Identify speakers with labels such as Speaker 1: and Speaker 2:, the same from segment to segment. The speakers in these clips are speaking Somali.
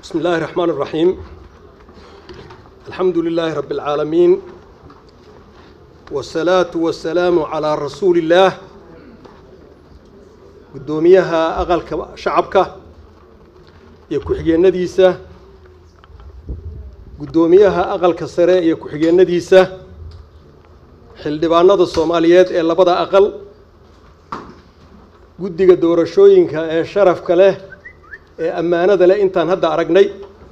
Speaker 1: بسم الله الرحمن الرحيم الحمد لله رب العالمين والصلاة والسلام على رسول الله قدوميها أغل شعبك يكحجي النديسة قدوميها أغل كسرة يكحجي النديسة xildhibaanada soomaaliyeed ee labada aqal guddiga doorashooyinka ee sharafka leh ee ammaanada leh intaan hadda aragnay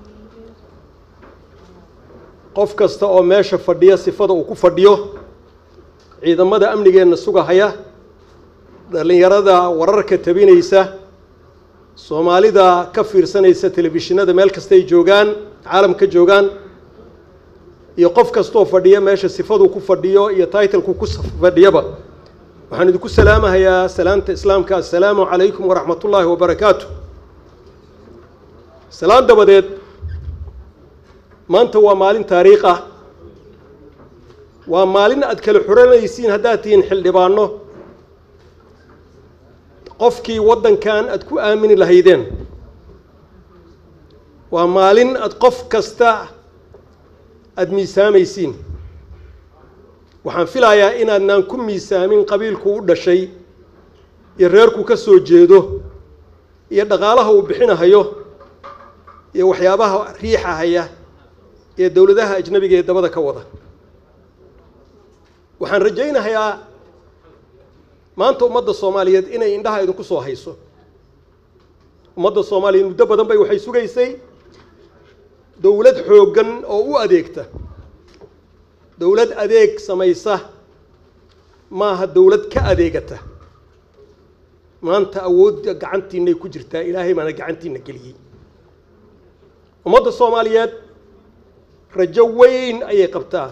Speaker 1: qof kasta oo meesha fadhiya sifada uu ku fadhiyo ciidamada amnigeenna sugahaya dhallinyarada wararka tabinaysa soomaalida ka fiirsanaysa telefishinada meel kasta ay joogaan caalamka joogaan iyo qof kastoo fadhiya meesha sifaduu ku fadhiyo iyo taitlku ku fadhiyaba waxaan idinku salaamahayaa salaanta islaamka assalaamu calaykum waraxmat ullaahi wabarakaatu salaan dabadeed maanta waa maalin taariikh ah waa maalin aad kala xuranaysiin haddaad tihiin xildhibaano qofkii waddankan aad ku aamini lahaydeen waa maalin aad qof kasta aada miisaamaysiin waxaan filayaa inaadnaan ku miisaamin qabiilku u dhashay iyo reerku ka soo jeedo iyo dhaqaalaha uu bixinahayo iyo waxyaabaha riixahaya ee dowladaha ajnabiga ee dabada ka wada waxaan rajaynahayaa maanta ummadda soomaaliyeed inay indhaha idinku soo hayso ummadda soomaaliyeed muddo badan bay waxay sugaysay dowlad xooggan oo u adeegta dowlad adeeg samaysa maaha dowlad ka adeegata maanta awoodda gacantiinay ku jirtaa ilaahay baana gacantiina geliyey ummadda soomaaliyeed rajo weyn ayay qabtaa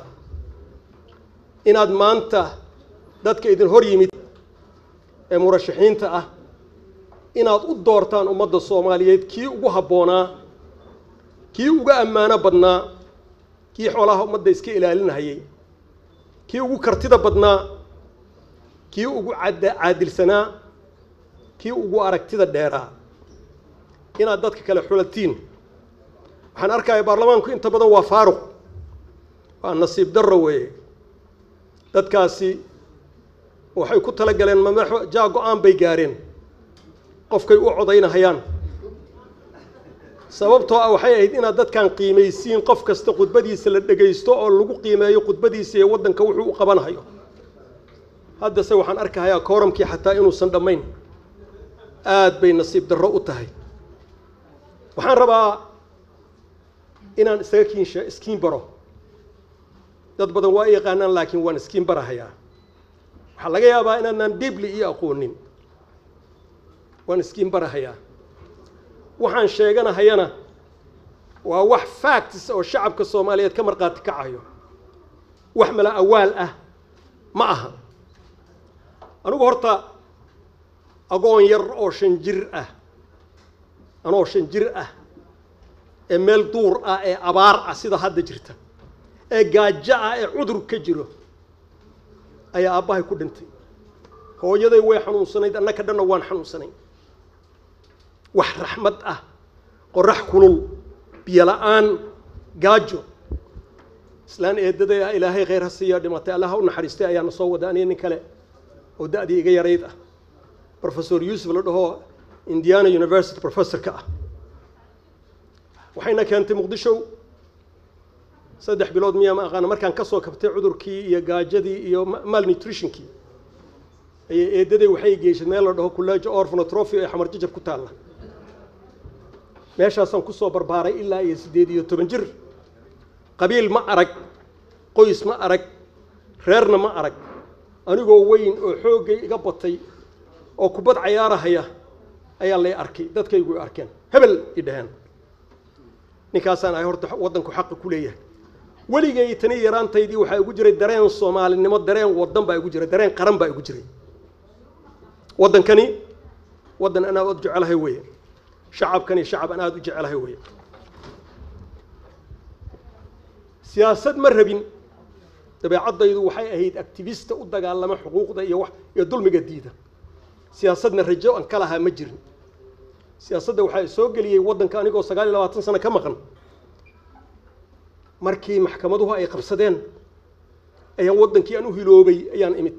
Speaker 1: inaad maanta dadka idin hor yimid ee murashaxiinta ah inaad u doortaan ummadda soomaaliyeed kii ugu habboonaa kii uga ammaano badnaa kii xoolaha ummadda iska ilaalinahayay kii ugu kartida badnaa kii ugu caadilsanaa kii ugu aragtida dheeraa inaad dadka kale xulatiin waxaan arkaya baarlamaanku inta badan waa faaruq waa nasiib darro weeye dadkaasi waxay ku tala galeen madaxo jaa go-aan bay gaareen qofkay u codaynahayaan sababtoo ah waxay ahayd inaad dadkan qiimaysiin qof kasta khudbadiisa la dhegaysto oo lagu qiimeeyo khudbadiisa iyo waddanka wuxuu u qabanhayo haddase waxaan arkahayaa kooramkii xataa inuusan dhammayn aad bay nasiib darro u tahay waxaan rabaa inaan isaga kiinsha iskiin baro dad badan waa i yaqaanaan laakiin waan iskiin barahayaa waxaa laga yaabaa inaadnaan dibli iyo aqoonin waan iskiin barahayaa waxaan sheeganahayana waa wax facts oo shacabka soomaaliyeed ka markhaati kacayo wax mala awaal ah ma aha anigu horta agoon yar oo shan jir ah anoo shan jir ah ee meel duur ah ee abaar ah sida hadda jirta ee gaajo ah ee cudur ka jiro ayaa aabbahay ku dhintay hooyaday way xanuunsanayd annaka dhanna waan xanuunsanayn wax raxmad ah qorax kulul biyo la-aan gaajo islaan eedaday ah ilaahay khayr ha siiya dhimatay allaha u naxariistay ayaana soo wada aniga nin kale oo da-dii iga yarayd ah professor yuusuf la dhaho indiana university professorka ah waxayna keentay muqdisho saddex bilood miyaa ma aqaana markaan ka soo kabtay cudurkii iyo gaajadii iyo malnutritionkii ayay eedaday waxay geyshay meel la dhaho college orphanotrophy ee xamar jajab ku taalla meeshaasaan ku soo barbaaray ilaa iyo siddeed iyo toban jir qabiil ma arag qoys ma arag reerna ma arag anigoo weyn oo xooggay iga batay oo kubad cayaarahaya ayaa lay arkay dadkaygu arkeen hebel i dhaheen ninkaasaan ahay horta waddanku xaqa ku leeyahay weligay tani yaraantaydii waxaa igu jiray dareen soomaalinimo dareen waddan baa igu jiray dareen qaran baa igu jiray waddankani waddan an aad u jecelahay weeye shacabkani shacab an aada u jecelahay weeye siyaasad ma rabin dabeecaddaydu waxay ahayd activista u dagaalama xuquuqda iyo wax iyo dulmiga diida siyaasadna rajo aan ka lahaa ma jirin siyaasadda waxaa soo geliyey waddanka anigoo sagaal iyo labaatan sano ka maqan markii maxkamaduhu ay qabsadeen ayaan waddankii aan u hiloobay ayaan imid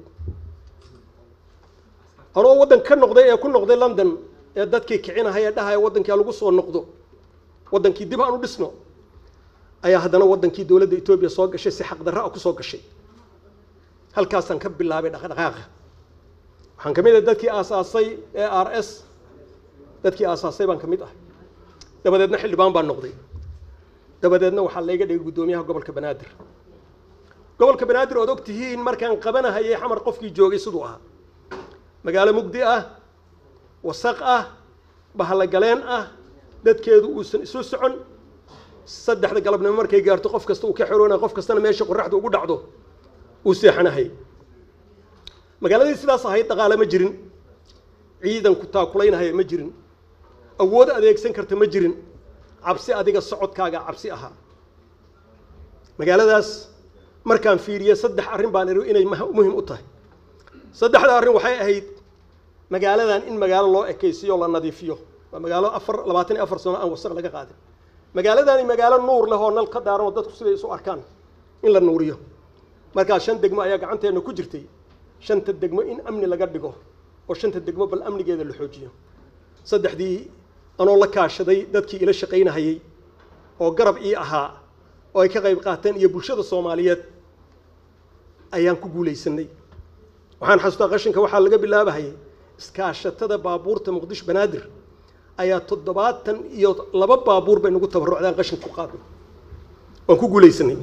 Speaker 1: anoo waddan ka noqday ee ku noqday london ee dadkii kicinahaya ee dhahaya waddankii lagu soo noqdo waddankii dib aan u dhisno ayaa haddana waddankii dowladda etoobiya soo gashay si xaqdarra ah ku soo gashay halkaasaan ka bilaabay dhaqdhaqaaqa waxaan ka mid ahay dadkii aasaasay ee r s dadkii aasaasay baan ka mid ahay dabadeedna xildhibaan baan noqday dabadeedna waxaa layga dhigay guddoomiyaha gobolka banaadir gobolka banaadir ood og tihiin markaan qabanahayay xamar qofkii joogay siduu ahaa magaalo mugdi ah wasaq ah bahalogaleen ah dadkeedu uusan isu socon saddexda galabnimo markay gaarto qof kasta uu ka xoroonaya qof kastana meesha qoraxda ugu dhacdo uu seexanahay magaaladii sidaas ahayd dhaqaale ma jirin ciidanku taakulaynahaya ma jirin awood adeegsan karta ma jirin cabsi adiga socodkaaga cabsi ahaa magaaladaas markaan fiiriye saddex arrin baan iri inay muhim u tahay saddexda arrin waxay ahayd magaaladan in magaalo loo ekaysiyo la nadiifiyo waa magaalo afar labaatan iyo afar sano aan wasaq laga qaadin magaaladani magaalo nuur leh oo nal ka daaran oo dadku siday isu arkaan in la nuuriyo markaa shan degmo ayaa gacanteenna ku jirtay shanta degmo in amni laga dhigo oo shanta degmo bal amnigeeda la xoojiyo saddexdii anoo la kaashaday dadkii ila shaqaynahayey oo garab ii ahaa oo ay ka qayb qaateen iyo bulshada soomaaliyeed ayaan ku guulaysanay waxaan xasuustaa qashinka waxaa laga bilaabahayay iskaashatada baabuurta muqdisho banaadir ayaa toddobaatan iyo laba baabuur bay nagu tabarrucdaan qashinka ku qaadnay waan ku guulaysanay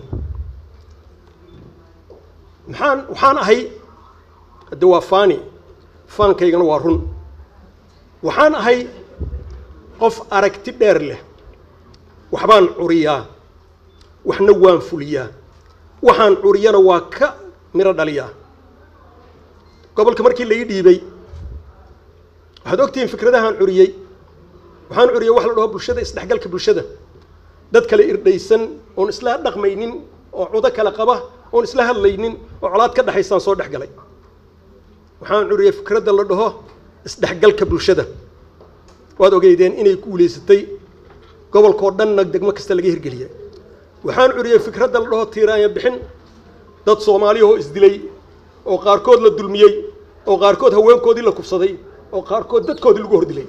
Speaker 1: maxaan waxaan ahay hadde waa faani faankaygana waa run waxaan ahay qof aragti dheer leh waxbaan curiyaa waxna waan fuliyaa waxaan curiyana waa ka miro dhaliyaa gobolka markii la ii dhiibay waxaad ogtihiin fikradahaan curiyey waxaan curiyey wax la dhaho bulshada isdhexgalka bulshada dad kale irdhaysan oon isla dhaqmaynin oo cudo kale qaba oon isla hadlaynin oo colaad ka dhexaysaan soo dhex galay waxaan curiyey fikradda la dhaho isdhexgalka bulshada waad ogeydeen inay guulaysatay gobolkao dhanna degmo kasta laga hirgeliyay waxaan curiyey fikradda la dhaho tiiraanya bixin dad soomaaliyahoo isdilay oo qaarkood la dulmiyey oo qaarkood haweenkoodii la kufsaday oo qaarkood dadkoodii lagu hordilay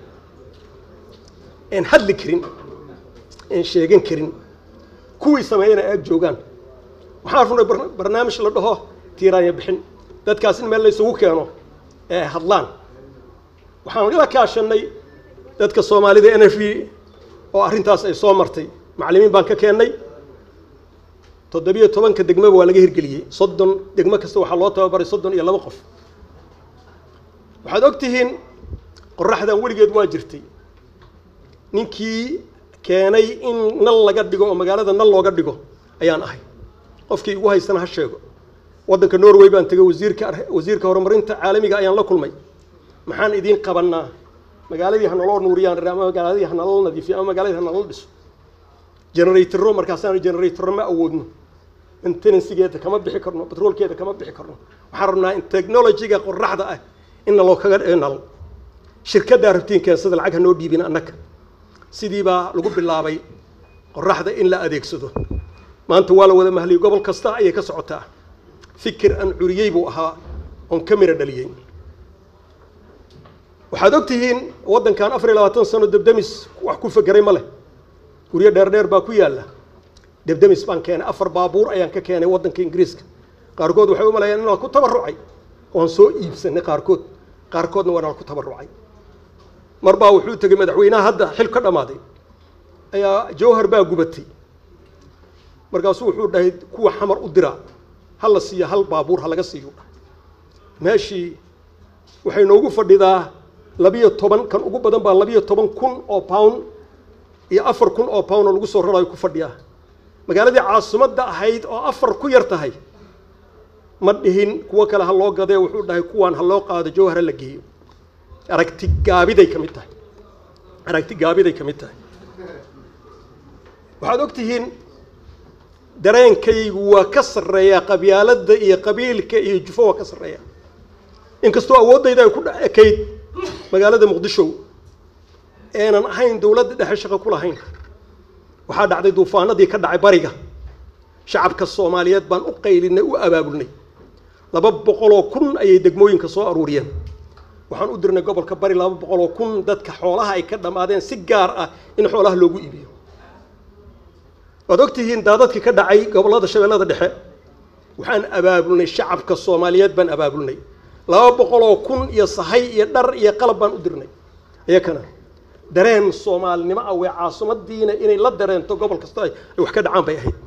Speaker 1: een hadli karin een sheegan karin kuwii sameeyana aag joogaan waxaan runay barnaamij la dhaho tiiraanya bixin dadkaas in meel laysugu keeno ee hadlaan waxaan la kaashanay dadka soomaalida n f v oo arrintaas ay soo martay macallimiin baan ka keennay toddobiyo tobanka degmaba waa laga hirgeliyey soddon degmo kasta waxaa loo tababaray soddon iyo laba qof waxaad og tihiin qoraxdan weligeed waa jirtay ninkii keenay in nal laga dhigo oo magaalada nal looga dhigo ayaan ahay qofkii igu haystana ha sheego waddanka norway baan tegay wasiirka wasiirka horumarinta caalamiga ayaan la kulmay maxaan idiin qabannaa magaaladii ha naloo nuuriyaan ama magaaladii ha naloo nadiifiyo ama magaaladii ha naloo dhiso generatoro markaasaan generatoro ma awoodno maintenancegeeda kama bixi karno batroolkeeda kama bixi karno waxaan rabnaa in technologyga qoraxda ah in naloo kaga nal shirkaddaa rabtiin keensada lacag ha noo dhiibin annaga sidii baa lagu bilaabay qoraxda in la adeegsado maanta waa la wada mahliyey gobol kasta ayay ka socotaa fikir aan curiyey buu ahaa oon ka mira dhaliyey waxaad og tihiin waddankan afar iyo labaatan sano debdemis wax ku fekeray ma leh guryo dheer dheer baa ku yaalla debdemis baan keenay afar baabuur ayaan ka keenay waddanka ingiriiska qaarkood waxay u maleeyaan inaan ku tabarrucay oon soo iibsanay qaarkood qaarkoodna waanaan ku tabarrucay mar baa wuxuu tegey madaxweynaha hadda xil ka dhammaaday ayaa jawhar baa gubatay markaasuu wuxuu dhahay kuwa xamar u dira ha la siiyo hal baabuur ha laga siiyo meeshii waxay noogu fadhidaa labiyo toban kan ugu badan baa labiyo toban kun oo pound iyo afar kun oo pound oo lagu soo rarayo ku fadhiyaa magaaladii caasimadda ahayd oo afar ku yar tahay ma dhihin kuwo kale ha loo gadee wuxuu dhahay kuwaan ha loo qaado jawhar ha la geeyo aragti gaabiday ka mid tahay aragti gaabiday ka mid tahay waxaad og tihiin dareenkaygu waa ka sarreeyaa qabyaaladda iyo qabiilka iyo jufo waa ka sarreeya inkastoo awooddayda ay ku ekayd magaalada muqdisho eenan ahayn dowladda dhexe shaqo ku lahayn waxaa dhacday duufaanadii ka dhacay bariga shacabka soomaaliyeed baan u qaylinay u abaabulnay laba boqoloo kun ayay degmooyinka soo aruuriyeen waxaan u dirnay gobolka bari laba boqoloo kun dadka xoolaha ay ka dhammaadeen si gaar ah in xoolaha loogu iibiyo waad ogtihiin daadadkii ka dhacay gobollada shabeellada dhexe waxaan abaabulnay shacabka soomaaliyeed baan abaabulnay laba boqoloo kun iyo sahay iyo dhar iyo qalab baan u dirnay iyakana dareen soomaalinimo ah wee caasimadiina inay la dareento gobol kasta ay wax ka dhacaan bay ahayd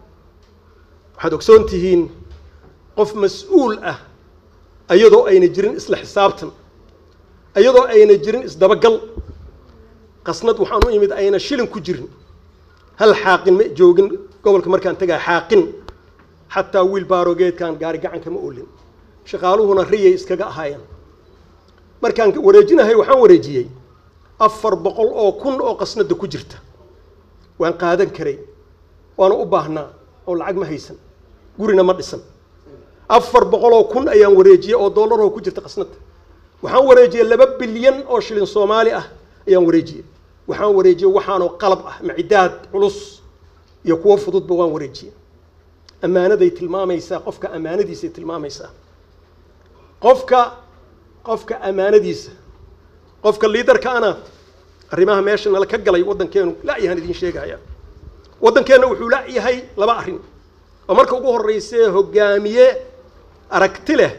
Speaker 1: waxaad ogsoon tihiin qof mas-uul ah iyadoo ayna jirin isla xisaabtan iyadoo ayna jirin isdabagal qasnad waxaan u imid ayna shilin ku jirin hal xaaqin ma joogin gobolka markaan tegaa xaaqin xataa wiil baarogeedkaan gaari gacanka ma oolin shaqaaluhuna riyay iskaga ahaayeen markaan wareejinahay waxaan wareejiyey afar boqol oo kun oo qasnada ku jirta waan qaadan karay waana u baahnaa oo lacag ma haysan gurina ma dhisan afar boqol oo kun ayaan wareejiyey oo dollaroo ku jirta qasnada waxaan wareejiyey laba bilyan oo shilin soomaali ah ayaan wareejiyey waxaan wareejiyey waxaanoo qalab ah macidaad culus iyo kuwo fududba waan wareejiyey ammaanaday tilmaamaysaa qofka ammaanadiisay tilmaamaysaa qofka qofka ammaanadiisa qofka liidarka ana arrimaha meesha nala ka galay waddankeenu la-yahaan idiin sheegaya waddankeenna wuxuu la-yahay laba arrin oo marka ugu horreysee hogaamiye aragti leh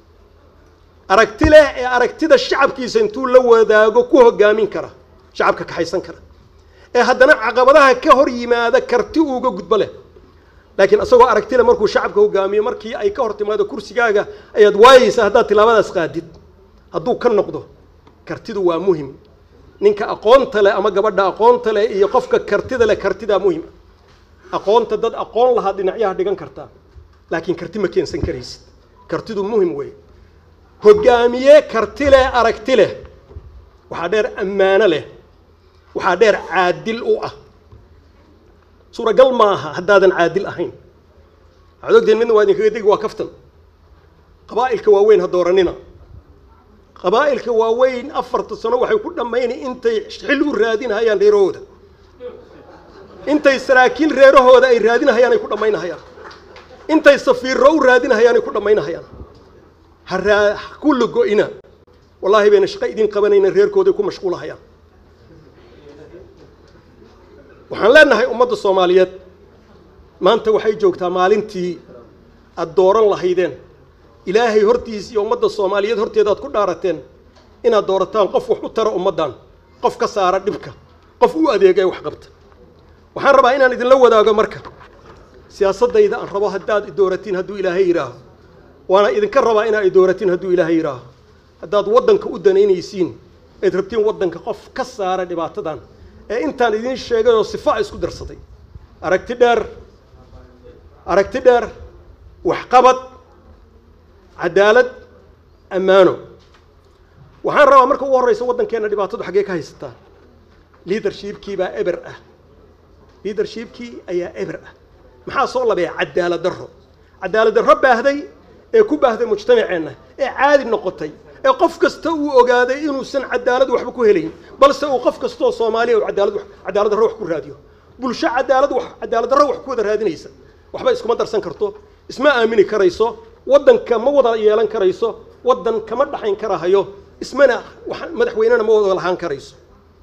Speaker 1: aragti leh ee aragtida shacabkiisa intuu la wadaago ku hogaamin kara shacabka kaxaysan kara ee haddana caqabadaha ka hor yimaada karti uuga gudbo leh laakiin isagoo aragti leh markuu shacabka hogaamiyo markii ay ka hor timaado kursigaaga ayaad waayeysaa haddaad tilaabadaas qaadid hadduu ka noqdo kartidu waa muhim ninka aqoonta leh ama gabadha aqoonta leh iyo qofka kartida leh kartidaa muhim aqoonta dad aqoon lahaa dhinacyaha dhigan kartaa laakiin karti ma keensan karaysid kartidu muhim weeye hogaamiye karti leh aragti leh waxaa dheer ammaano leh waxaa dheer caadil u ah suuragal ma aha haddaadan caadil ahayn waxaad ogtihiin midna waa idinkaga degi waa kaftan qabaa'ilka waaweyn ha dooranina qabaa'ilka waaweyn afarta sano waxay ku dhammayna intay xil u raadinahayaan reerahooda intay saraakiil reerahooda ay raadinahayaan ay ku dhammaynahayaan intay safiirro u raadinahayaan ay ku dhammaynahayaan ha raa kulli go-ina wallaahi bayna shaqo idin qabanayna reerkooday ku mashquulahayaan waxaan leenahay ummadda soomaaliyeed maanta waxay joogtaa maalintii aada dooran lahaydeen ilaahay hortiis iyo ummadda soomaaliyeed horteeda aad ku dhaarateen inaad doorataan qof wax u tara ummaddan qof ka saara dhibka qof u adeega ee wax qabta waxaan rabaa inaan idinla wadaago marka siyaasaddayda aan rabo haddaad idooratiin hadduu ilaahay yidhaaho waana idinka rabaa inaad idooratiin hadduu ilaahay yidhaaho haddaad waddanka u danaynaysiin ayd rabtiin waddanka qof ka saara dhibaatadan ee intaan idiin sheegay oo sifa isku darsaday aragti dheer aragti dheer waxqabad cadaalad ammaano waxaan rabaa marka ugu horreysa waddankeenna dhibaatadu xaggee ka haysataa liadershipkii baa eber ah liadershipkii ayaa eber ah maxaa soo labeeya cadaalad darro cadaalad darro baahday ee ku baahday mujtamaceenna ee caadi noqotay ee qof kasta uu ogaaday inuusan cadaalad waxba ku helayn balse uu qof kastaoo soomaaliya uu cadaalad cadaalad darro wax ku raadiyo bulsho cadaalad wax cadaalad darro wax ku wada raadinaysa waxba iskuma darsan karto isma aamini karayso waddanka ma wada yeelan karayso waddan kama dhaxayn karahayo ismana madaxweynena ma wada lahaan karayso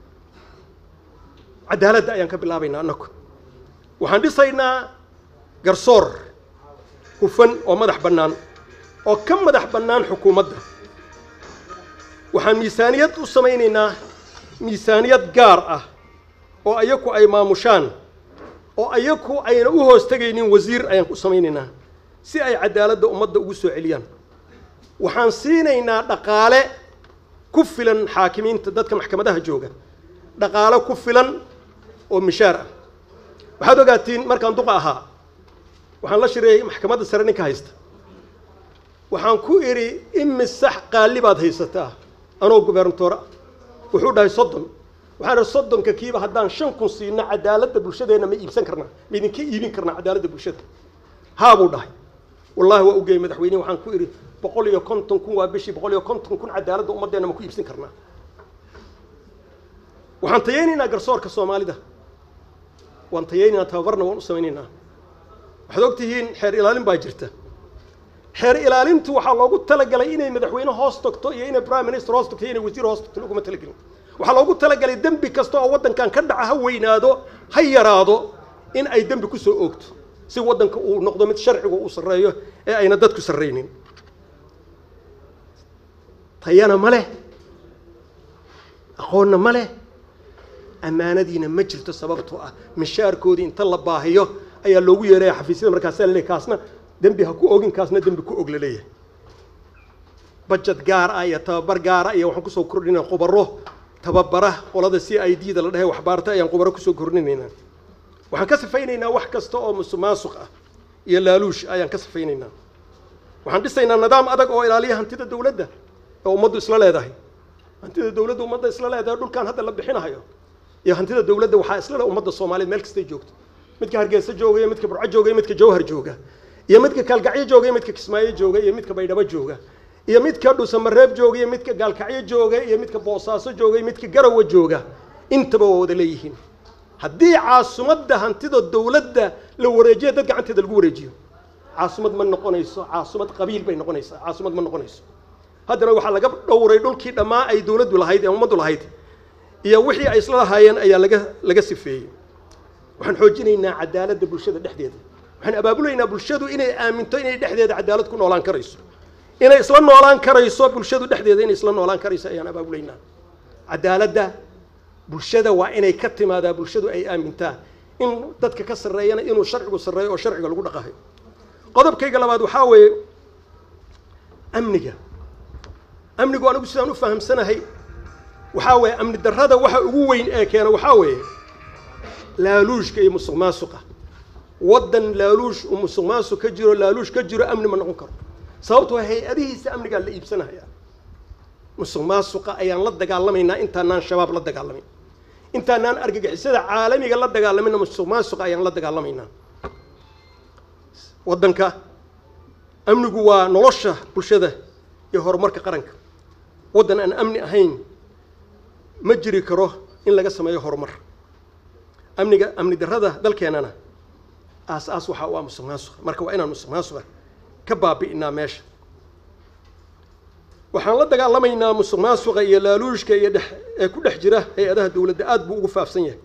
Speaker 1: cadaaladda ayaan ka bilaabaynaa annaku waxaan dhisaynaa garsoor hufan oo madax bannaan oo ka madax bannaan xukuumadda waxaan miisaaniyad u samaynaynaa miisaaniyad gaar ah oo ayaku ay maamushaan oo ayaku ayna u hoos tegaynin wasiir ayaan ku samaynaynaa si ay cadaaladda ummadda ugu soo celiyaan waxaan siinaynaa dhaqaale ku filan xaakimiinta dadka maxkamadaha jooga dhaqaale ku filan oo mishaar ah waxaad ogaatiin markaan duqa ahaa waxaan la shireeyey maxkamadda sare ninka haysta waxaan ku idhi imisax qaali baad haysataa anoo gubernatoora wuxuu dhahay soddon waxaan idhi soddonka kiiba haddaan shan kun siino cadaaladda bulshadeenna ma iibsan karnaa ma idinka iibin karnaa cadaaladda bulshada haa buu dhahay wallahi waa ugeeyey madaxweynehi waxaan ku idhi boqol iyo konton kun waa bishii boqol iyo konton kun cadaaladda ummaddeenna ma ku iibsan karnaa waxaan tayaynaynaa garsoorka soomaalida waan tayaynaynaa tababarna waan u samaynaynaa waxaad og tihiin xeer ilaalin baa jirta xeer ilaalintu waxaa loogu talagalay inay madaxweyne hoos tagto iyo inay prime minister hoos tagto iyo inay wasiir hoos tagto loguma talagelin waxaa loogu talagalay dembi kasta oo waddankan ka dhaca ha weynaado ha yaraado in ay dembi kusoo oogto si waddanka uu noqdo mid sharcigu uu sarreeyo ee ayna dadku sarraynin tayana ma leh aqoonna ma leh ammaanadiina ma jirto sababtoo ah mishaarkoodii inta la baahiyo ayaa loogu yeeraya xafiisyada markaasaa la leeyahy kaasna dembi ha ku ogin kaasna dembi ku og la leeyahay bajad gaar ah iyo tababar gaara iyo waxaan kusoo kordhinaa khubaro tababara qolada c i d da la dhehe waxbaarta ayaan khubaro kusoo kordhinaynaa waxaan ka sifaynaynaa wax kasta oo musuqmaasuq ah iyo laaluush ayaan ka sifaynaynaa waxaan dhisaynaa nidaam adag oo ilaaliya hantida dawladda oo ummaddu isla leedahay hantida dawladda ummadda isla leedahay dhulkan hadda la bixinahayo iyo hantida dawladda waxaa isla leh ummadda soomaaliyeed meel kastay joogto midka hargeysa jooga iyo midka burco jooga iyo midka jawhar jooga iyo midka kaalgacyo jooga iyo midka kismaayo jooga iyo midka baydhabo jooga iyo midka dhusamareeb jooga iyo midka gaalkacyo jooga iyo midka boosaaso jooga iyo midka garawa jooga intaba waa wada leeyihiin haddii caasimadda hantida dawladda la wareejiyo dad gacanteeda lagu wareejiyo caasimad ma noqonayso caasimad qabiil bay noqonaysaa caasimad ma noqonayso haddana waxaa laga dhowray dhulkii dhammaa ay dawladdu lahayd ee ummaddu lahayd iyo wixii ay isla lahaayeen ayaa laga laga sifeeyey waxaan xoojinaynaa cadaaladda bulshada dhexdeeda waxaan abaabulaynaa bulshadu inay aaminto inay dhexdeeda cadaalad ku noolaan karayso inay isla noolaan karayso bulshadu dhexdeeda inay isla noolaan karayso ayaan abaabulaynaa cadaaladda bulshada waa inay ka timaadaa bulshadu ay aamintaa in dadka ka sarreeyana inuu sharcigu sarreeyo oo sharciga lagu dhaqahayo qodobkayga labaad waxaa weeye amniga amnigu anigu sidaan u fahamsanahay waxaa weeye amni darrada waxa ugu weyn ee keena waxaa weeye laaluushka iyo musuq maasuqa waddan laaluush uu musuq maasuq ka jiro laaluush ka jiro amni ma noqon karo sababtoo hay-adihiisa amnigaa la iibsanaya musuq maasuqa ayaan la dagaalamaynaa intaanaan shabaab la dagaalamayn intaanaan argagixisada caalamiga la dagaalamayna musuq maasuqa ayaan la dagaalamaynaa waddanka amnigu waa nolosha bulshada iyo horumarka qaranka waddan aan amni ahayn ma jiri karo in laga sameeyo horumar amniga amni darrada dalkeennana aas aas waxaa u ah musuq maasuqa marka waa inaan musuq maasuqa ka baabi'inaa meesha waxaan la dagaalamaynaa musuq maasuqa iyo laaluushka iyo dhex ee ku dhex jira hay-adaha dawladda aada buu ugu faafsan yahay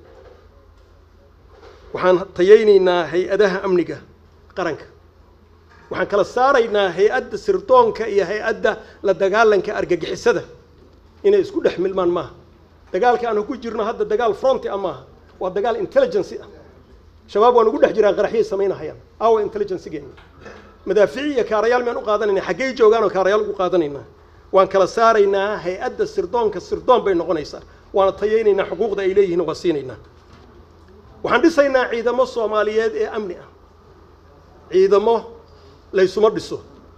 Speaker 1: waxaan tayaynaynaa hay-adaha amniga qaranka waxaan kala saaraynaa hay-adda sirdoonka iyo hay-adda la dagaalanka argagixisada inay isku dhex milmaan maaha dagaalka aan ku jirno hadda dagaal fronti ah maaha waa dagaal intelligency ah shabaab waan ugu dhex jiraan qaraxyay samaynahayaan aawa intelligencegeena madaafici iyo kaarayaal miyaan u qaadanayna xaggey joogaan oo kaarayaal ugu qaadanaynaa waan kala saaraynaa hay-adda sirdoonka sirdoon bay noqonaysaa waana tayaynaynaa xuquuqda ay leeyihiin waa siinaynaa waxaan dhisaynaa ciidamo soomaaliyeed ee amni ah ciidamo laysuma dhiso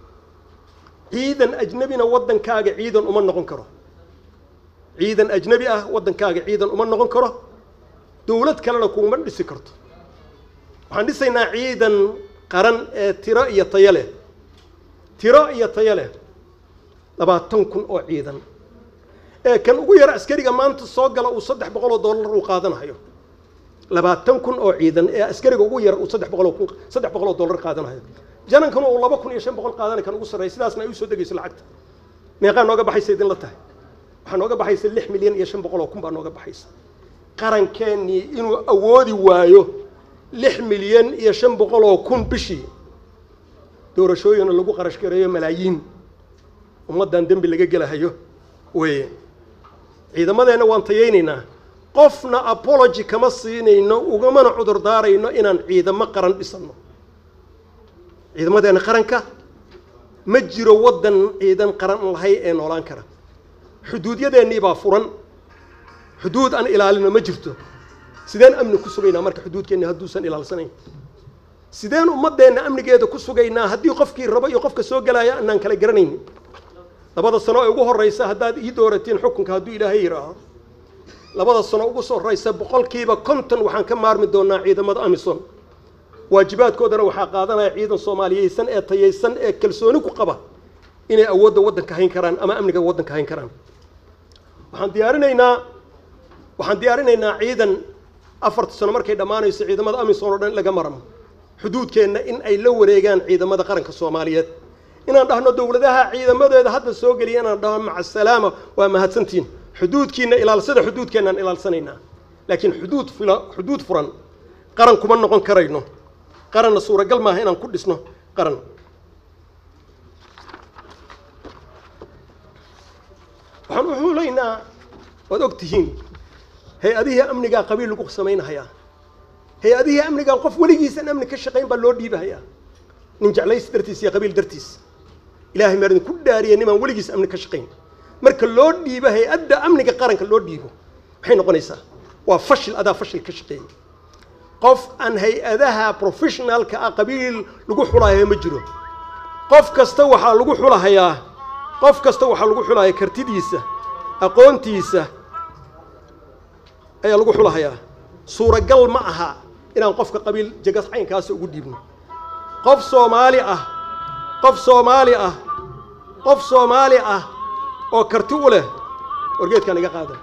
Speaker 1: ciidan ajnebina waddankaaga ciidan uma noqon karo ciidan ajnebi ah waddankaaga ciidan uma noqon karo dawlad kalena kuuma dhisi karto waxaan dhisaynaa ciidan qaran ee tiro iyo tayo leh tiro iyo tayo leh labaatan kun oo ciidan ee kan ugu yar askariga maanta soo gala uu saddex boqol oo dollar uu qaadanayo labaatan kun oo ciidan ee askariga ugu yar uu saddex boqol oo kun saddex boqol oo dollar qaadanayo janankana uu laba kun iyo shan boqol qaadanay kan ugu sarreeya sidaasna ay usoo degayso lacagta meeqaa nooga baxaysa idin la tahay waxaa nooga baxaysa lix milyan iyo shan boqol oo kun baa nooga baxaysa qarankeenii inuu awoodi waayo lix milyan iyo shan boqol oo kun bishii doorashooyina lagu qarash gareeyo malaayiin ummaddan dembi laga gelahayo weye ciidamadeenna waan tayaynaynaa qofna apology kama siinayno ugamana cudur daarayno inaan ciidamo qaran dhisanno ciidamadeenna qaranka ma jiro waddan ciidan qaran lahay ee noolaan kara xuduudyadeennii baa furan xuduud aan ilaalino ma jirto sideen amni ku sugaynaa marka xuduudkeenni hadduusan ilaalsanayn sideen ummaddeenna amnigeeda ku sugaynaa haddii qofkii rabo iyo qofka soo gelaya anaan kala garanaynin labada sano ee ugu horreysa haddaad ii dooratiin xukunka hadduu ilaahay yidhaaho labada sano ugu soo horreysa boqolkiiba konton waxaan ka maarmi doonaa ciidamada amison waajibaadkoodana waxaa qaadanaya ciidan soomaaliyeysan ee tayaysan ee kalsooni ku qaba inay awoodda waddanka hayn karaan ama amniga waddanka hayn karaan waxaan diyaarinaynaa waxaan diyaarinaynaa ciidan afarta sano markay dhammaanayso ciidamada amisom oo dhan laga maramo xuduudkeenna in ay la wareegaan ciidamada qaranka soomaaliyeed inaan dhahno dowladaha ciidamadeeda hadda soo geliya inaan dhahno maca salaama waa mahadsantiin xuduudkiina ilaalsada xuduudkeennaan ilaalsanaynaa laakiin xuduud fila xuduud furan qaran kuma noqon karayno qaranna suuragal maaha inaan ku dhisno qaran waxaan u xuulaynaa waad og tihiin hay-adihii amnigaa qabiil lagu samaynahayaa hay-adihii amnigaan qof weligiisan amni ka shaqayn baa loo dhiibahayaa nin jeclays dartiis iyo qabiil dartiis ilahay maa idinku dhaariya nimaan weligiis amni ka shaqayn marka loo dhiibo hay-adda amniga qaranka loo dhiibo maxay noqonaysaa waa fashil adaa fashil ka shaqeeyay qof aan hay-adaha professionalka ah qabiil lagu xulahayo ma jiro qof kasta waxaa lagu xulahayaa qof kasta waxaa lagu xulahayaa kartidiisa aqoontiisa ayaa lagu xulahayaa suuragal ma aha inaan qofka qabiil jagas caynkaasa ugu dhiibno qof soomaali ah qof soomaali ah qof soomaali ah oo karti u leh wargeedkaan iga qaada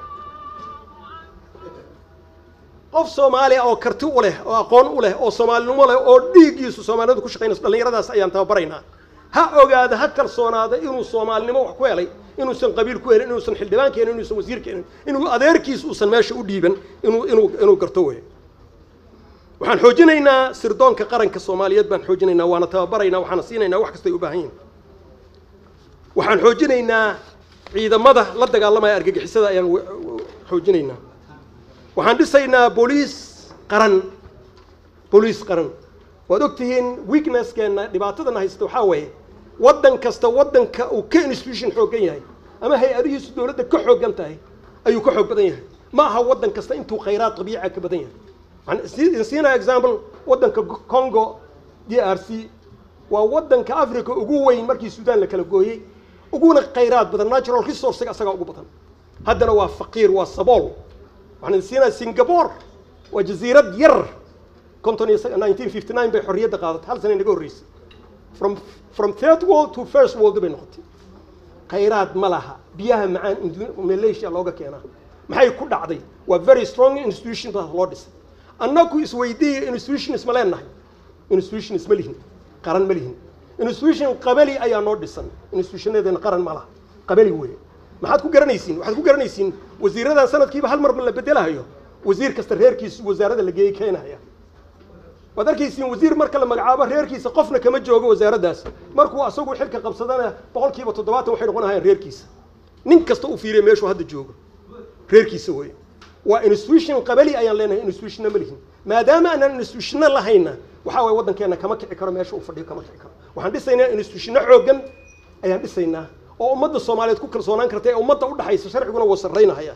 Speaker 1: qof soomaali ah oo karti u leh oo aqoon u leh oo soomaalinimo leh oo dhiiggiisu soomaaliyadu ku shaqaynayso dhallinyaradaas ayaan tababaraynaa ha ogaada ha kalsoonaada inuu soomaalinimo wax ku helay inuusan qabiil ku helin inuusan xildhibaan keenin inuusan wasiir keenin inuu adeerkiis uusan meesha u dhiiban inuu inuu inuu garto wey waxaan xoojinaynaa sirdoonka qaranka soomaaliyeed baan xoojinaynaa waana tababaraynaa waxaana siinaynaa wax kastay u baahan yihin waxaan xoojinaynaa ciidamada la dagaalamaya argagixisada ayaan xoojinaynaa waxaan dhisaynaa booliis qaran booliis qaran waad og tihiin weaknesskeenna dhibaatadana haysta waxaa weeye waddan kasta waddanka uu ka institution xooggan yahay ama hay-adihiisu dowladda ka xooggan tahay ayuu ka xoog badan yahay ma aha waddan kasta intuu khayraad dabiica ka badan yahay waxaan siinaa example waddanka congo d r c waa waddanka africa ugu weyn markii sudan la kala gooyey uguna khayraad badan natural resourcega asagaa ugu badan haddana waa faqiir waa sabool waxaan siinaa singapore waa jasiirad yar konton iyo nineteen fifty nine bay xorriyadda qaadatay hal sana inaga horreysay from from third world to first world bay noqotay khayraad ma laha biyaha macaan malaysia looga keenaa maxay ku dhacday waa very strong institution baa loo dhisay annagu isweydiiya institutions ma leenahay institutions ma lihin qaran ma lihin institution qabali ayaa noo dhisan institutionadeena qaran ma laha qabali weeye maxaad ku garanaysiin waxaad ku garanaysiin wasiiradan sanadkiiba hal marba la bedelahayo wasiir kasta reerkiisa wasaarada la geeyey keenahaya waad arkaysiin wasiir marka la magacaabo reerkiisa qofna kama joogo wasaaraddaas markuu asagu xilka qabsadana boqol kiiba toddobaatan waxay noqonahayaan reerkiisa nin kasta uu fiiriya meeshuu hadda joogo reerkiisa weeye waa institution qabali ayaan leenahay institutionna ma lihin maadaama aanan institutionna lahayna waxaa waye waddankeenna kama kici karo meesha uu fadhiyo kama kici karo waxaan dhisaynaa institutionno xooggan ayaan dhisaynaa oo ummadda soomaaliyeed ku kalsoonaan karta ee ummadda u dhaxaysa sharciguna wuu sarraynahaya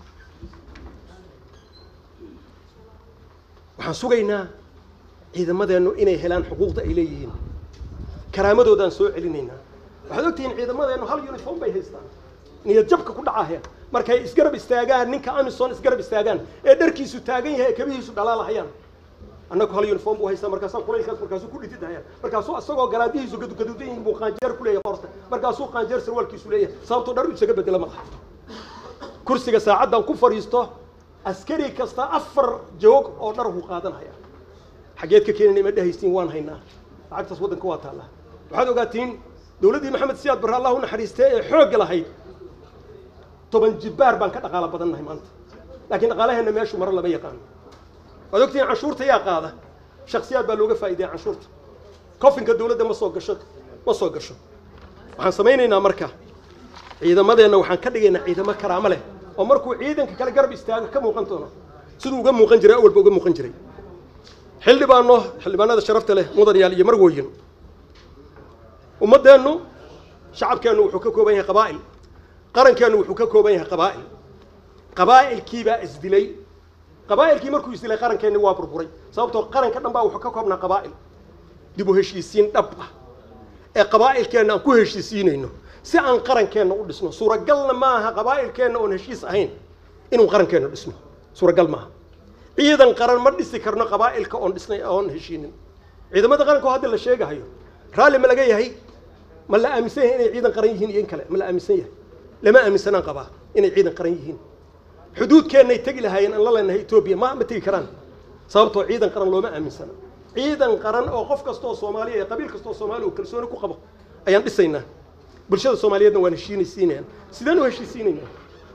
Speaker 1: waxaan sugaynaa ciidamadeennu inay helaan xuquuqda ay leeyihiin karaamadoodaan soo celinaynaa waxaad ogtihiin ciidamadeennu hal uniform bay haystaan niyad jabka ku dhacahaya markay isgarab istaagaan ninka amison isgarab istaagaan ee dharkiisu taagan yahay ee kabihiisu dhalaalahayaan annagu hal uniform buu haystaa markaasaan kulaylkaas markaasuu ku dhitidahaya markaasuu asagoo garaadihiisu gadugaduudan yihiin buu qaanjeer ku leeyahay qorta markaasuu qaanjeer sarwaalkiisu leeyahay sababtoo dhar isaga bedela malaha kursiga saacaddan ku fadhiisto askari kasta afar joog oo dhar buu qaadanaya xaggeed ka keenina ima dhehaysiin waan haynaa lacagtaas waddanka waa taallaa waxaad ogaatiin dowladdii maxamed siyaad barre allah u naxariistee ee xoogga lahayd toban jibbaar baan ka dhaqaalo badannahay maanta laakiin dhaqaalaheenna meeshu maro lama yaqaano waad ogtihiin canshuurta yaa qaada shaksiyaad baa looga faa'iidaya canshuurta kofinka dowladda ma soo gasho ma soo gasho waxaan samaynaynaa marka ciidamadeenna waxaan ka dhigaynaa ciidamo karaamo leh oo markuu ciidanka kale garab istaago ka muuqan doono siduu uga muuqan jiray awalba uga muuqan jiray xildhibaano xildhibaanada sharafta leh mudanayaal iyo marwooyin ummaddeennu shacabkeennu wuxuu ka kooban yahay qabaa'il qarankeennu wuxuu ka kooban yahay qabaa'il qabaa'ilkiibaa isdilay qabaa'ilkii markuu isdilay qarankeenni waa burburay sababtoo qaranka dhan baa wuxuu ka koobnaa qabaa'il dib u heshiisiin dhab ah ee qabaa'ilkeenna aan ku heshiisiinayno si aan qarankeenna u dhisno suuragalna maaha qabaa'ilkeenna oon heshiis ahayn inuu qarankeenna dhisno suuragal maaha ciidan qaran ma dhisi karno qabaa'ilka oon dhisnay oon heshiinin ciidamada qaranka oo hadda la sheegahayo raalli ma laga yahay ma la aaminsan yahay inay ciidan qaran yihiin iyo in kale ma la aaminsan yahay lama aaminsanaan qabaa inay ciidan qaran yihiin xuduudkeennay tegi lahaayeen aan la leenahay etoobiya ma ma tegi karaan sababtoo ciidan qaran looma aaminsana ciidan qaran oo qof kastoo soomaaliya ee qabiil kastoo soomaaliya uu kalsooni ku qabo ayaan dhisaynaa bulshada soomaaliyeedna waan heshiinaysiinayaan sideen u heshiisiinaynaa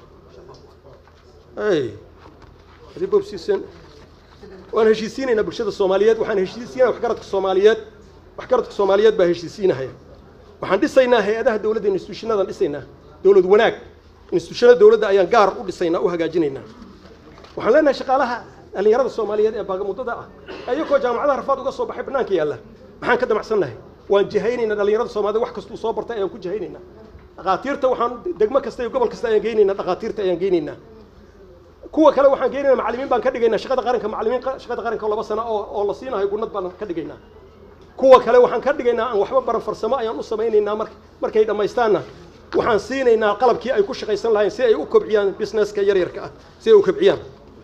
Speaker 1: ay ribobsiisen waan heshiisiinaynaa bulshada soomaaliyeed waxaan heshiisiinaya waxgaradka soomaaliyeed waxgaradka soomaaliyeed baa heshiisiinahaya waxaan dhisaynaa hay-adaha dowladda institutionadaan dhisaynaa dowlad wanaag institutionada dowladda ayaan gaar u dhisaynaa u hagaajinaynaa waxaan leenahay shaqaalaha dhallinyarada soomaaliyeed ee baagamuddada ah ayagoo jaamacadaha rafaad uga soo baxay bannaanka yaalla maxaan ka damacsannahay waan jihaynaynaa dhallinyarada soomaaliyed wax kastuu soo bartay ayaan ku jihaynaynaa dhakhaatiirta waxaan degmo kasta iyo gobol kasta ayaan geynaynaa dhakhaatiirta ayaan geynaynaa kuwa kale waxaan geynaynaa macallimiin baan ka dhigaynaa shaqada qaranka macallimiin shaqada qaranka oo laba sano oo oo la siinayo gunnad baan ka dhigaynaa kuwa kale waxaan ka dhigaynaa aan waxba baran farsamo ayaan u samaynaynaa mar markay dhammaystaanna waxaan siinaynaa qalabkii ay ku shaqaysan lahayn si ay u kobciyaan businesska yaryarka ah si ay u kobciyaan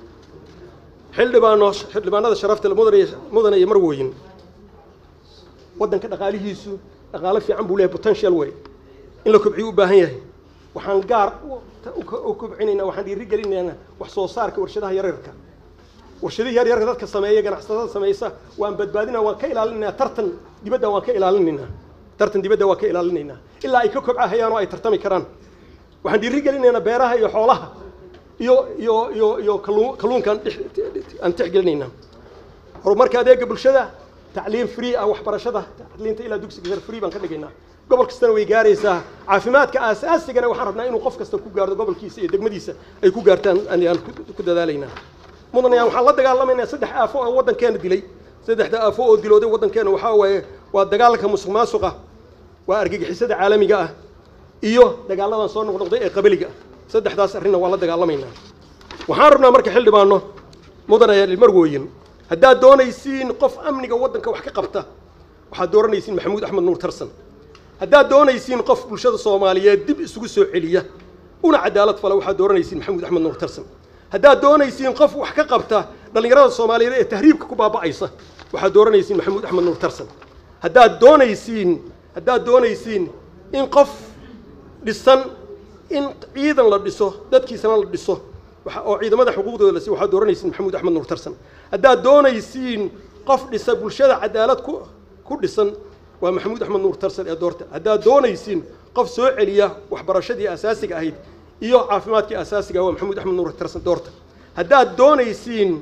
Speaker 1: xildhibaano xildhibaanada sharafta mudane mudane iyo marwoyin waddanka dhaqaalihiisu dhaqaalo fiican buu leeyahay potential way in la kobciyo u baahan yahay waxaan gaar u kobcinaynaa waxaan dhiirigelinaynaa wax soo saarka warshadaha yaryarka warshadihii yaryarka dadka sameeya ganacsatada samaysa waan badbaadinaa waan ka ilaalinaynaa tartan dibadda waan ka ilaalinaynaa tartan dibadda waan ka ilaalinaynaa ilaa ay ka kobcahayaan oo ay tartami karaan waxaan dhiirigelinaynaa beeraha iyo xoolaha iyo iyo iyo iyo kalluun kalluunkaan aan tixgelinaynaa horumarka adeega bulshada tacliim free ah waxbarashada tacliinta ilaa dugsiga sare free baan ka dhigaynaa gobol kastana way gaaraysaa caafimaadka aasaasigana waxaan rabnaa inuu qof kasta ku gaardo gobolkiisa iyo degmadiisa ay ku gaartaan ayaan ku dadaalaynaa mudanayaan waxaan la dagaalamaynaa saddex aafo oo waddankeena dilay saddexda aafo oo dilooday waddankeena waxaa waaye waa dagaalka musuq maasuqa waa argagixisada caalamiga ah iyo dagaaladan soo noqnoqday ee qabiliga ah saddexdaas arrinna waa la dagaalamaynaa waxaan rabnaa marka xildhibaano mudanayaal marwooyin haddaad doonaysiin qof amniga waddanka wax ka qabta waxaad dooranaysiin maxamuud axmed nuur tarsan haddaad doonaysiin qof bulshada soomaaliyeed dib isugu soo celiya una cadaalad fala waxaad dooranaysiin maxamuud axmed nuur tarsan haddaad doonaysiin qof wax ka qabta dhallinyarada soomaaliyeed ee tahriibka ku baaba'aysa waxaad dooranaysiin maxamuud axmed nuur tarsan haddaad doonaysiin haddaad doonaysiin in qof dhisan in ciidan la dhiso dadkiisana la dhiso oo ciidamada xuquuqdooda la siiyo waxaad dooranaysiin maxamuud axmed nuur tarsan haddaad doonaysiin qof dhisa bulshada cadaalad ku ku dhisan waa maxamuud axmed nuur tarsan ee doorta haddaad doonaysiin qof soo celiya waxbarashadii asaasiga ahayd iyo caafimaadkii asaasiga waa maxamuud axmed nuur tarsan doorta haddaad doonaysiin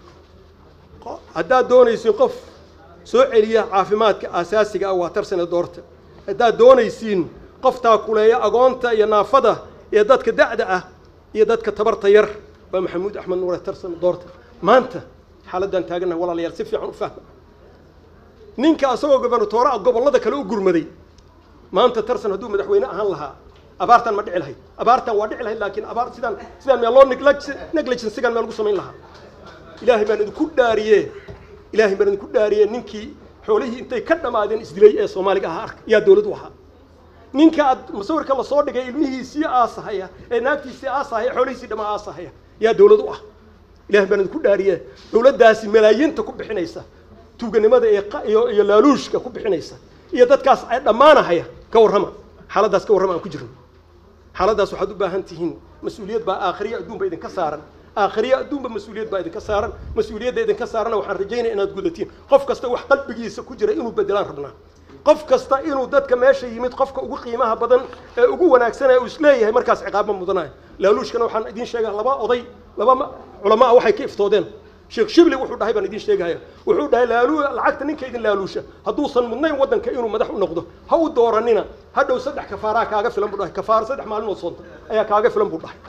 Speaker 1: haddaad doonaysiin qof soo celiya caafimaadka asaasiga ah waa tarsan ee doorta haddaad doonaysiin qof taakuleeya agoonta iyo naafada iyo dadka da'da ah iyo dadka tabarta yar waa maxamuud axmed nuur tarsan doorta maanta xaaladdan taagannaha walaalayaal si fiican u fahma ninka asagoo gobernatoore ah gobollada kale u gurmaday maanta tarsan hadduu madaxweyne ahaan lahaa abaartan ma dhici lahayd abaartan waa dhici lahayd laakiin abaar sidaan sidaan meel loo negligensigan meel lagu samayn lahaa ilaahay baan idinku dhaariye ilaahay baan idinku dhaariye ninkii xoolihii intay ka dhammaadeen isdilay ee soomaaliga ahaa arka yaa dowlad u ahaa ninka aad musawirka lasoo dhigay ilmihiisii aasahaya ee naagtiisii aasahaya xoolihiisii dhammaa aasahaya yaa dowlad u ah ilahay baan idinku dhaariye dowladdaasi malaayiinta ku bixinaysa tuuganimada iyo iyo laaluushka ku bixinaysa iyo dadkaas ay dhammaanahaya ka warrama xaaladdaas ka warrama aan ku jirno xaaladdaas waxaad u baahan tihiin mas-uuliyad baa aakhiriya adduunba idinka saaran aakhiriya adduunba mas-uuliyad baa idinka saaran mas-uuliyadda idinka saarana waxaan rajaynaya inaad gudatiin qof kasta wax qalbigiisa ku jira inuu bedelaan rabnaa qof kasta inuu dadka meesha yimid qofka ugu qiimaha badan ee ugu wanaagsanee uu isleeyahay markaas ciqaaba mudanayo laaluushkana waxaan idiin sheegaa laba oday laba culamaa waxay ka iftoodeen sheekh shibli wuxuu dhahay baan idiin sheegaya wuxuu dhahay laalu lacagta ninka idin laaluusha hadduusan mudnayn waddanka inuu madax u noqdo ha u dooranina hadhow saddex kafaaraa kaaga filan buu dhahay kafaaro saddex maalinood soonta ayaa kaaga filan buu dhahay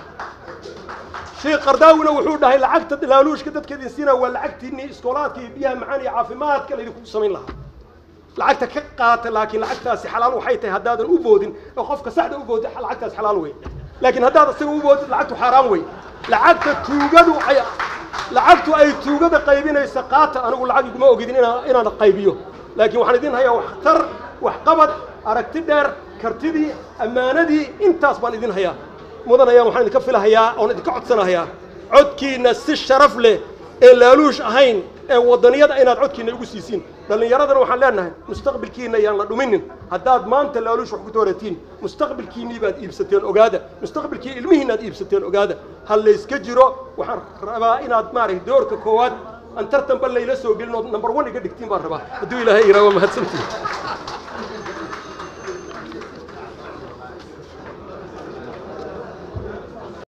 Speaker 1: sheekh qardaawina wuxuu dhahay lacagta laaluushka dadka idin siina waa lacagtiinii iskoolaadka iyo biyaha macaan iyo caafimaadka laydinku samayn lahaa lacagta ka qaata laakiin lacagtaasi xalaal waxay tahay haddaadan u boodin oo qofka saxda u boodin lacagtaas xalaal wey laakiin haddaad isaga u boodin lacagtu xaaraan wey lacagta tuugadu ay lacagtu ay tuugada qaybinaysa qaata anigu lacag iguma ogidin inaan inaan qaybiyo laakiin waxaan idin hayaa waxtar waxqabad aragti dheer kartidii ammaanadii intaas baan idin hayaa mudanayaan waxaan idinka filahayaa oon idinka codsanahayaa codkiina si sharaf leh ee laaluush ahayn ee waddaniyada inaad codkiina ugu siisiin dhallinyaradana waxaan leenahay mustaqbilkiina yaan la dhuminin haddaad maanta laaluush wax ku dooratiin mustaqbilkiinnii baad iibsateen ogaada mustaqbilkii ilmihiinaad iibsateen ogaada ha layska jiro waxaan rabaa inaad maaragtay doorka koowaad aan tartanba layla soo gelin oo number one iga dhigtiin baan rabaa hadduu ilaahay iraa waa mahadsantihin